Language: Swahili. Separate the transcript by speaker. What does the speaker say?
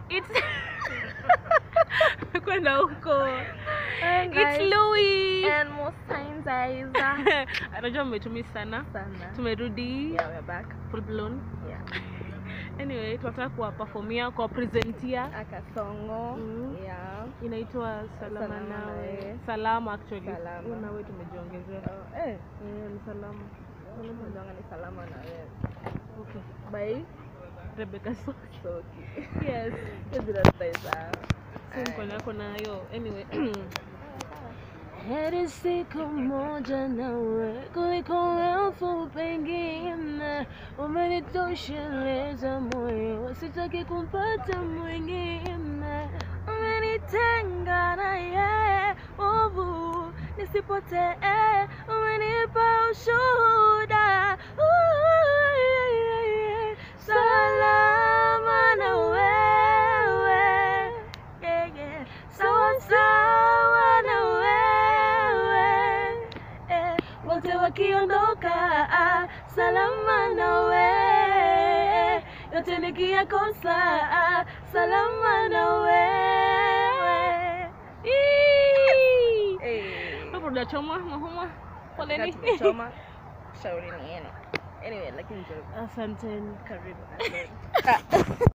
Speaker 1: It's kwenda huko.
Speaker 2: And
Speaker 1: It's
Speaker 2: guys,
Speaker 1: Louis.
Speaker 2: and most times guys
Speaker 1: Anajua mmetumia sana.
Speaker 2: sana
Speaker 1: Tumerudi
Speaker 2: yeah we're back
Speaker 1: full blown.
Speaker 2: yeah
Speaker 1: Anyway, tunataka kuwa performia, kuwa presentia.
Speaker 2: akasongo
Speaker 1: Mm.
Speaker 2: yeah
Speaker 1: Inaitwa Salama
Speaker 2: Salama
Speaker 1: Nawe.
Speaker 2: Nawe.
Speaker 1: Salama actually.
Speaker 2: Salama.
Speaker 1: Huyu Nawe tumejiongezea.
Speaker 2: oh, eh
Speaker 1: Eh, ni salama. Salama.
Speaker 2: Unajua ni salama na wewe
Speaker 1: Okay.
Speaker 2: by
Speaker 1: Rebecca so.
Speaker 2: Soki
Speaker 1: Yes.
Speaker 2: hizi tutaisa
Speaker 1: Si mkono yako nayo. Anyway. Heri siku moja nawe kuliko elfu pengine, umenitosheleza moyo, sitaki kumpata mwingine. Umenitenga na yeye uvu nisipotee, umenipa ushuhuda Ooh, yeah, yeah, yeah. salama na wewe yeah, yeah. sawa sawa na wewe eh. wote wakiondoka ah, salama na wewe yote nikiyakosa ah, salama na wewe Ii.
Speaker 2: eh
Speaker 1: hapo tunachoma mahoma poleni
Speaker 2: tumechoma shauri ni yenu anyway lakini ndio
Speaker 1: asanteni
Speaker 2: karibu